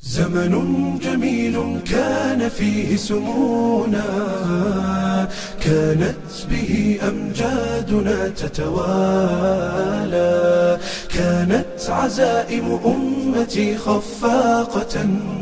زمن جميل كان فيه سمونا كانت به أمجادنا تتوالى كانت عزائم أمتي خفاقة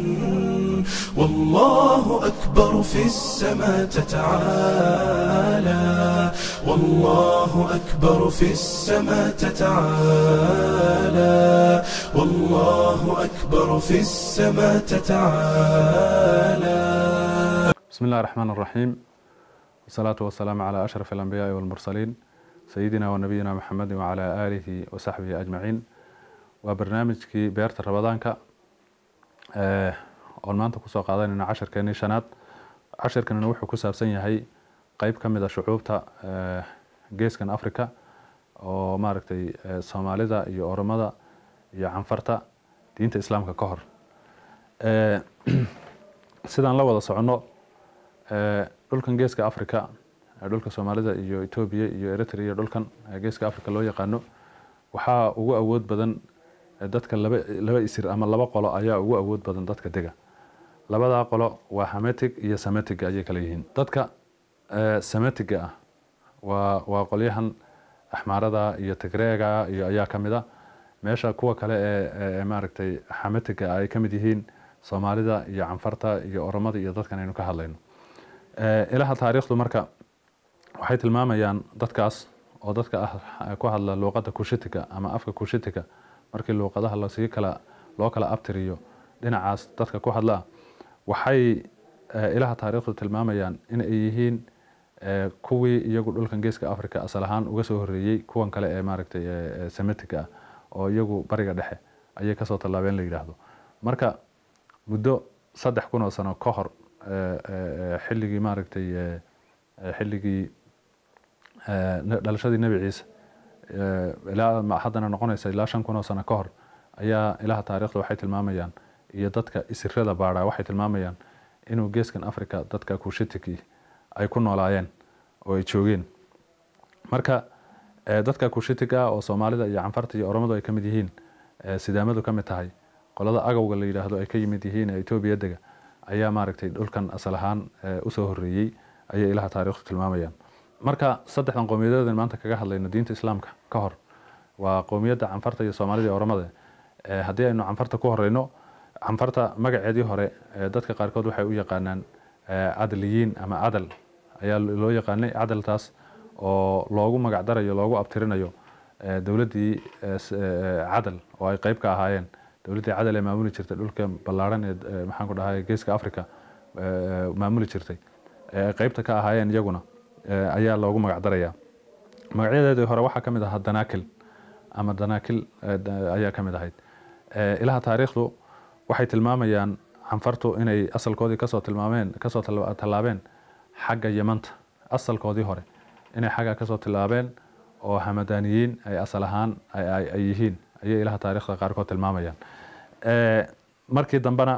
والله أكبر في السماء تتعالى والله أكبر في السماء تتعالى والله أكبر في السماء تتعالى بسم الله الرحمن الرحيم والصلاة والسلام على أشرف الأنبياء والمرسلين سيدنا ونبينا محمد وعلى آله وصحبه أجمعين وبرنامجكي beerta rabadaanka oon maanta kusoo qaadanayna cashirkeenii shanaad cashirkanina wuxuu ku saabsan yahay qeyb ka mid a shucuubta geeskan africa oo maaragtay soomaalida iyo oromada iyo canfarta diinta islaamka ka hor sidaan la wada soconno dhulkan geeska africa dhulka soomaalida iyo etoobiya iyo eritrea dhulkan geeska africa loo yaqaano waxaa ugu awood badan dadka laba laba isir ama laba qolo ayaa ugu awood badan dadka dega labadaa qolo waa hametig iyo sametiga ayay kala yihiin dadka sametiga ah waa waa qolyahan axmaarada iyo tigreega iyo ayaa ka mid a meesha kuwa kale ee maaragtay xametiga ay ka mid yihiin soomaalida iyo canfarta iyo oromada iyo dadkan aynu ka hadlayno ilaha taariikhdu marka waxay tilmaamayaan dadkaas oo dadka ah ku hadla luuqadda kushitiga ama afka kushitiga markii luuqadaha lasii kala loo kala abtiriyo dhinacaas dadka ku hadlaa waxay ilaha taariikhdu tilmaamayaan in ay yihiin kuwii iyagu dhulkan geeska africa asal ahaan uga soo horeeyey kuwan kale ee maaragtay semetiga ah oo iyagu bariga dhexe ayay kasoo tallaabeen la yidhaahdo marka muddo saddex kun oo sano ka hor xilligii maaragtay xilligii dhalashadii nebi ciise ilaa haddana noqonaysa ilaa shan kun oo sano ka hor ayaa ilaha taariikhda waxay tilmaamayaan iyo dadka isirada baadha waxay tilmaamayaan inuu geeskan africa dadka kushitiki ay ku noolaayeen oo ay joogeen marka dadka kushitiga ah oo soomaalida iyo canfarta iyo oromadu ay ka mid yihiin sidaamadu ka mid tahay qolada agowga la yidhaahdo ay ka yimid yihiin ee etoobiya dega ayaa maaragtay dhulkan asal ahaan usoo horeeyey ayay ilaha taariikhdu tilmaamayaan marka saddexdan qowmiyadeedan maanta kaga hadlayno diinta islaamka ka hor waa qowmiyadda canfarta iyo soomaalida iyo oromada haddii aynu canfarta ku horeyno canfarta magaceedii hore dadka qaarkood waxay u yaqaanaan cadliyiin ama cadal ayaa loo yaqaanay cadaltaas oo loogu magac darayo loogu abtirinayo dowladdii cadal oo ay qeyb ka ahaayeen dowladdii cadal ee maamuli jirtay dhulka ballaaran ee maxaan ku dhahay geeska africa maamuli jirtay ee ay qeybta ka ahaayeen iyaguna ayaa loogu magac daraya magacyadeedii hore waxaa ka mid ahaa danakil ama danakil ayaa ka mid ahayd ilaha taariikhdu waxay tilmaamayaan canfartu inay asalkoodii kasoo tilmaameen kasoo tallaabeen xagga yamanta asalkoodii hore inay xagga kasoo tillaabeen oo hamadaniyiin ay asal ahaan ay yihiin ayay ilaha taariikhda qaarkood tilmaamayaan markii dambena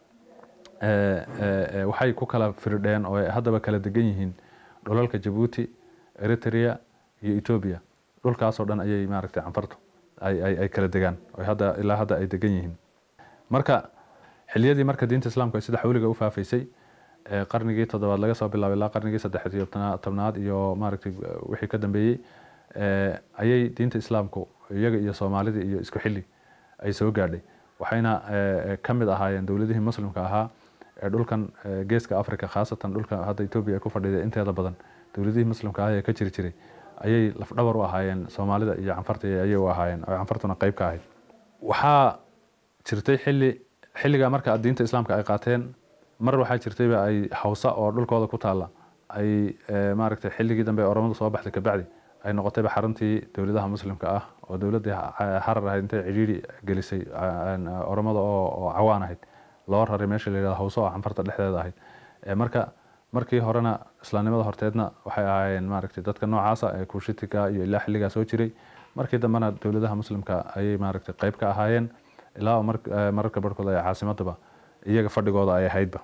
waxay ku kala firdheen oo haddaba kala degan yihiin dhulalka jabuuti eritrea iyo etoobiya dhulkaasoo dhan ayay maaragtay canfartu ay kala degaan hadda ilaa hadda ay degan yihiin marka xiliyadii marka diinta islaamku ay sida xawliga u faafaysay qarnigii toddobaad laga soo bilaabay ilaa qarnigii saddex iyo tobnaad iyo maaragtay wixii ka dambeeyey ayay diinta islaamku iyaga iyo soomaalida iyo isku xilli ay soo gaadhay waxayna ka mid ahaayeen dowladihii muslimka ahaa ee dhulkan geeska africa khaasatan dhulka hadda etoobiya ay ku fadhiday inteeda badan dowladihii muslimka ah ee ka jiri jiray ayay lafdhabar u ahaayeen soomaalida iyo canfarta ayay u ahaayeen oo canfartuna qeyb ka ahayd waxaa jirtay xilli xilligaa marka diinta islaamka ay qaateen mar waxaa jirtayba ay hawsa oo dhulkooda ku taalla ay maaragtay xilligii dambe oromadu soo baxday kabacdi ay noqotayba xaruntii dowladaha muslimka ah oo dowladdii xarar ahayd intay cidhiidhi gelisay oromada oo cawaan ahayd loo raray meesha la yihahdo hawso oo canfarta dhexdeeda ahayd marka markii horena islaamnimada horteedna waxay ahaayeen maaragtay dadka noocaasa ee kushitiga iyo ilaa xilligaa soo jiray markii dambena dowladaha muslimka ayay maaragtay qeyb ka ahaayeen ilaa mararka barhkood ay caasimadaba iyaga fadhigooda ay ahaydba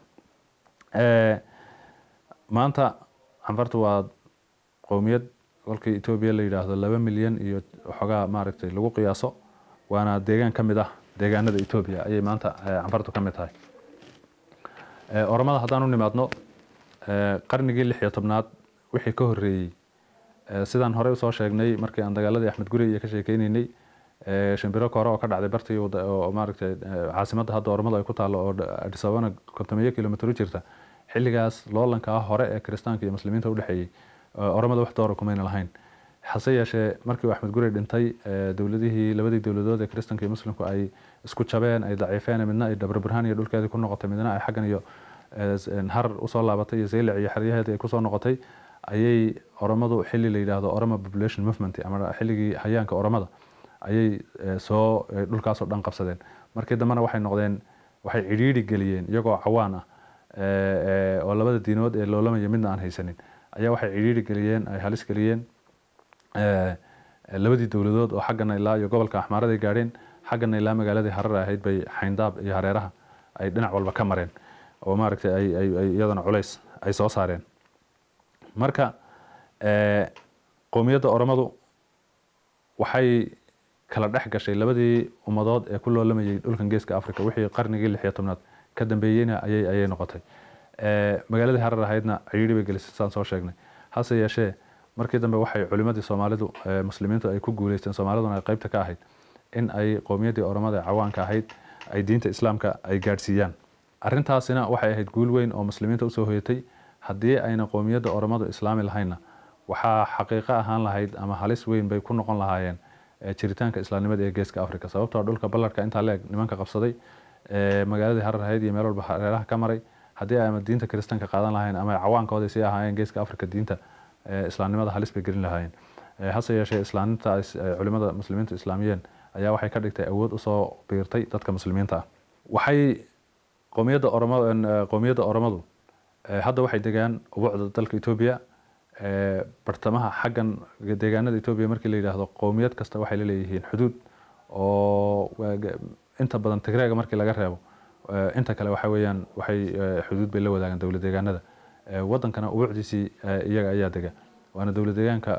maanta canfartu waa qowmiyad kolkii etoobiya la yidhaahdo laba milyan iyo waxoogaa maaragtay lagu qiyaaso waana deegaan ka mid ah deegaanada etoobiya ayay maanta canfartu ka mid tahay oromada haddaan u nimaadno qarnigii lix iyo tobnaad wixii ka horreeyey sidaan horey usoo sheegnay markii aan dagaaladii axmed guri iyo ka sheekeyneynay shimbiro kore oo ka dhacday bartii oo maaragtay caasimadda hadda oromadu ay ku taallo oo adis ababana kontomeeyo kilomitr u jirta xilligaas loolankaa hore ee kiristaanka iyo muslimiinta udhexeeyey oromada wax doora kumayna lahayn hase yeeshee markii uu axmed guri dhintay dowladihii labadii dowladood ee kiristanka iyo muslimku ay isku jabeen ay daciifeen midna ay dhabarburhaan iyo dhulkeedii ku noqotay midna ay xaggan iyo har usoo laabatay iyo zeylac iyo xeryaheedii ay kusoo noqotay ayay oromadu xilli la yidhaahdo oroma population movement ama xilligii hayaanka oromada ayay soo dhulkaasoo dhan qabsadeen markii dambena waxay noqdeen waxay cidhiidhi geliyeen iyagoo cawaan ah oo labada diinood ee loolamaya midna aan haysanin ayaa waxay cidhiidhi geliyeen ay halis geliyeen labadii dowladood oo xaggana ilaa iyo gobolka axmaaraday gaadheen xaggana ilaa magaaladii harar ahayd bay xayndaab iyo hareeraha ay dhinac walba ka mareen oo maaragtay ay iyadana culays ay soo saareen marka qowmiyadda oromadu waxay kala dhex gashay labadii ummadood ee ku loolamayay dhulkan geeska africa wixii qarnigii lix iyo tobnaad ka dambeeyeyna ayay ayay noqotay magaaladii harar ahaydna cidhiidhi bay gelisay saan soo sheegnay hase yeeshee markii dambe waxay culimadii soomaalidu muslimiintu ay ku guuleysteen soomaaliduna ay qeybta ka ahayd in ay qowmiyaddii oromada ee cawaanka ahayd ay diinta islaamka ay gaadhsiiyaan arrintaasina waxay ahayd guul weyn oo muslimiinta usoo hoyatay haddii ayna qowmiyadda oromadu islaami lahaynna waxaa xaqiiqo ahaan lahayd ama halis weyn bay ku noqon lahaayeen jiritaanka islaamnimada ee geeska africa sababtoo dhulka ballarka intaa leeg nimanka qabsaday magaaladii harar ahayd iyo meel walba hareeraha ka maray haddii ay ama diinta kiristanka qaadan lahayn ama cawaankoodii sii ahaayeen geeska africa diinta islaamnimada halis bay gelin lahaayeen hase yeeshee islaaminta culimada muslimiintu islaamiyeen ayaa waxay ka dhigtay awood usoo biirtay dadka muslimiinta ah waxay qowmiyadda oromada qowmiyadda oromadu hadda waxay degaan ubucda dalka etoobiya bartamaha xaggan deegaanada etoobiya markii la yidhaahdo qowmiyad kasta waxay la leeyihiin xuduud oo inta badan tigreega markii laga reebo inta kale waxa weeyaan waxay xuduud bay la wadaagaan dowlad deegaanada wadankana ubucdiisii iyaga ayaa dega waana dowlad deegaanka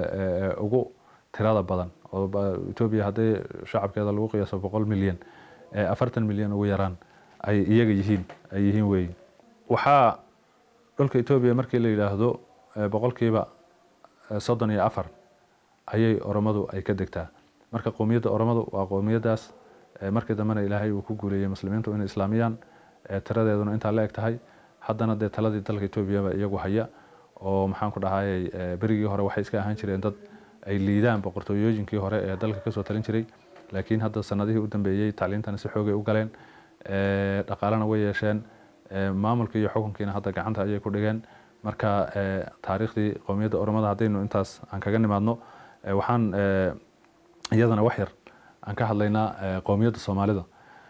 ugu tirada badan oo etoobiya haddii shacabkeeda lagu qiyaaso boqol milyan afartan milyan ugu yaraan ay iyaga yihiin ay yihiin weeyi waxaa dhulka etoobiya markii la yidhaahdo boqolkiiba soddon iyo afar ayay oromadu ay ka degtaa marka qowmiyadda oromadu waa qowmiyaddaas markii dambena ilaahay uu ku guuleeyey muslimiintu inay islaamiyaan tiradeeduna intaa la eg tahay haddana dee taladii dalka etoobiyaba iyagu haya oo maxaan ku dhahayay berigii hore waxay iska ahaan jireen dad ay liidaan boqortooyooyinkii hore ee dalka kasoo talin jiray laakiin hadda sanadihii u dambeeyey tacliintana si xoogay u galeen dhaqaalena way yeesheen maamulkii iyo xukunkiina hadda gacanta ayay ku dhigeen marka taariikhdii qowmiyadda oromada haddaynu intaas aan kaga nimaadno waxaan iyadana wax yar aan ka hadlaynaa qowmiyadda soomaalida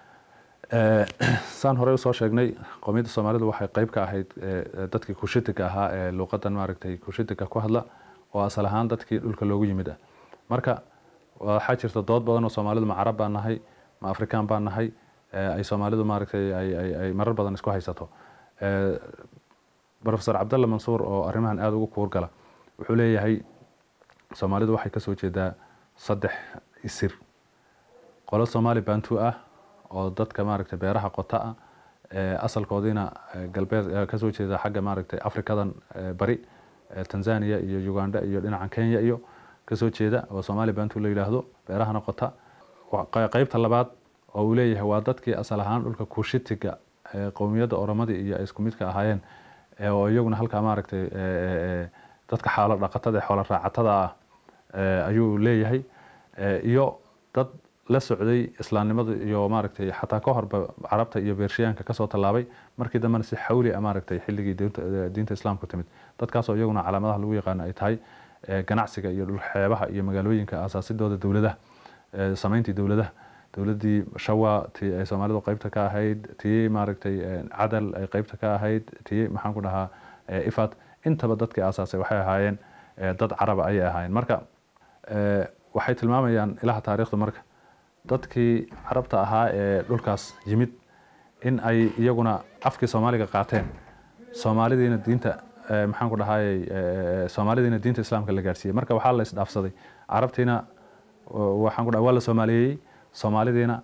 saan horey usoo sheegnay qowmiyadda soomaalidu waxay qeyb ka ahayd dadkii kushitiga ahaa ee luuqadan maaragtay kushitiga ku hadla oo asal ahaan dadkii dhulka loogu yimid ah marka waxaa jirta dood badan oo soomaalidu ma carab baan nahay ma afrikaan baan nahay ay soomaalidu maaragtay ay marar badan isku haysato profesor cabdalla mansuur oo arrimahan aada ugu kuur gala wuxuu leeyahay soomaalidu waxay kasoo jeedaa saddex isir qolo soomaali bantu ah oo dadka maaragtay beeraha qota ah asalkoodiina galbeed kasoo jeeda xagga maaragtay afrikadan bari tanzania iyo uganda iyo dhinacan kenya iyo kasoo jeeda oo soomaali bantu la yidhaahdo beerahana qota qeybta labaad oo uu leeyahay waa dadkii asal ahaan dhulka kushitiga qowmiyadda oromadii iyo ay isku midka ahaayeen oo iyaguna halkaa maaragtay dadka xaalo dhaqatada xoola raacatada ah ayuu leeyahay iyo dad la socday islaamnimada iyo maaragtay xataa ka horba carabta iyo beershiyaanka kasoo tallaabay markii dambena si xawli a maaragtay xilligii diinta islaamku timid dadkaasoo iyaguna calaamadaha lagu yaqaano ay tahay ganacsiga iyo dhulxeebaha iyo magaalooyinka asaasidooda dowladaha samayntii dowladaha dowladdii shawa tii ay soomaalidu qeybta ka ahayd tii maaragtay cadal ay qeybta ka ahayd tii maxaan ku dhahaa ifad intaba dadkii aasaasay waxay ahaayeen dad caraba ayay ahaayeen marka waxay tilmaamayaan ilaha taariikhdu marka dadkii carabta ahaa ee dhulkaas yimid in ay iyaguna afkii soomaaliga qaateen soomaalidiina diinta maxaan ku dhahayay soomaalidiina diinta islaamka la gaadhsiiyey marka waxaa la isdhaafsaday carabtiina waxaan ku dhaha waa la soomaaliyeeyey soomaalidiina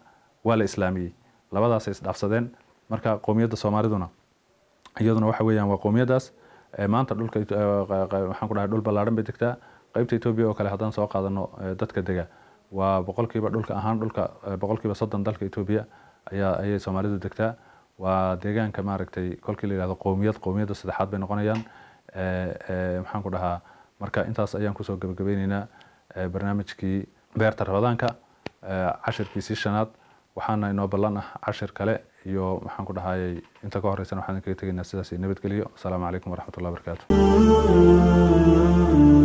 waa la islaamiyey labadaasay isdhaafsadeen marka qowmiyadda soomaaliduna iyaduna waxa weeyaan waa qowmiyadaas maanta dhulka waxaan ku dhahay dhul ballaaran bay degtaa qeybta etoobiya oo kale haddaan soo qaadano dadka dega waa boqolkiiba dhulka ahaan dhulka boqolkiiba soddon dalka etoobiya ayaa ayay soomaalidu degtaa waa deegaanka maaragtay kolkii la yihahdo qowmiyad qowmiyadda saddexaad bay noqonayaan maxaan ku dhahaa marka intaas ayaan kusoo gabagabeyneynaa barnaamijkii beerta rabadaanka cashirkiisii shanaad waxaana inoo ballan ah cashir kale iyo maxaan ku dhahayay inta ka horeysana waxaan kaga tegaynaa sidaas nabadgeliyo asalaamu calaykum waraxmatullahi wabarakaatu